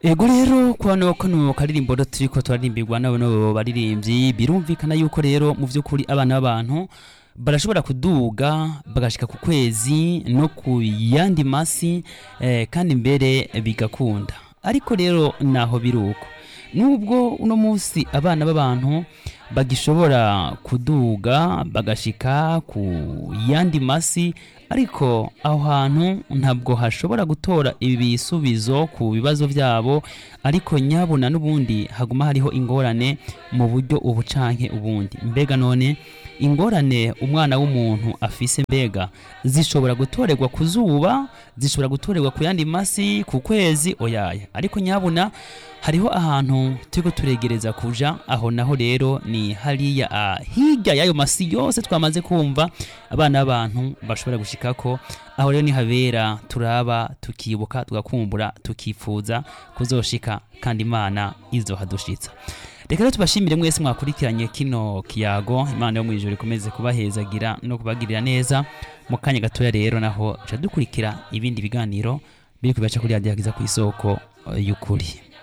ego rero kwano kano karirimbo rero turiko turarimbirwa n'abo baririmbyi birumvikana yuko rero mu vy'ukuri abana b'abantu barashobora kuduga bagashika ku kwezi no ku yandi masi eh, kandi mbere bigakunda ariko rero naho biruko nubwo uno munsi abana b'abantu bagishobora kuduga bagashika ku yandi masi ariko aho hantu ntabwo hashobora gutora ibisubizo ku bibazo byabo ariko nyabuna n'ubundi haguma hariho ingorane mu buryo ubu canke ubundi mbega none ingorane umwana w'umuntu afise mbega zishobora gutorerwa ku zuba zishobora gutorerwa ku yandi masi ku kwezi oyaye ariko nyabuna hariho ahantu turiko turegereza kuja aho naho rero ni hariya ah, hirya y'ayo masi yose twamaze kumva abana b'abantu bashobora gushikako aho rero ni habera turaba tukibuka tugakumbura tukifuza kuzoshika kandi imana izohadushitsa reka rero tubashimire mwese mwakurikiranye kino kiyago imana yo mu ijuru ikomeze kubahezagira no kubagirira neza mu kanya gatoya rero naho dukurikira ibindi biganiro biri kubibaca kuri radiyo ku isoko eh, y'ukuri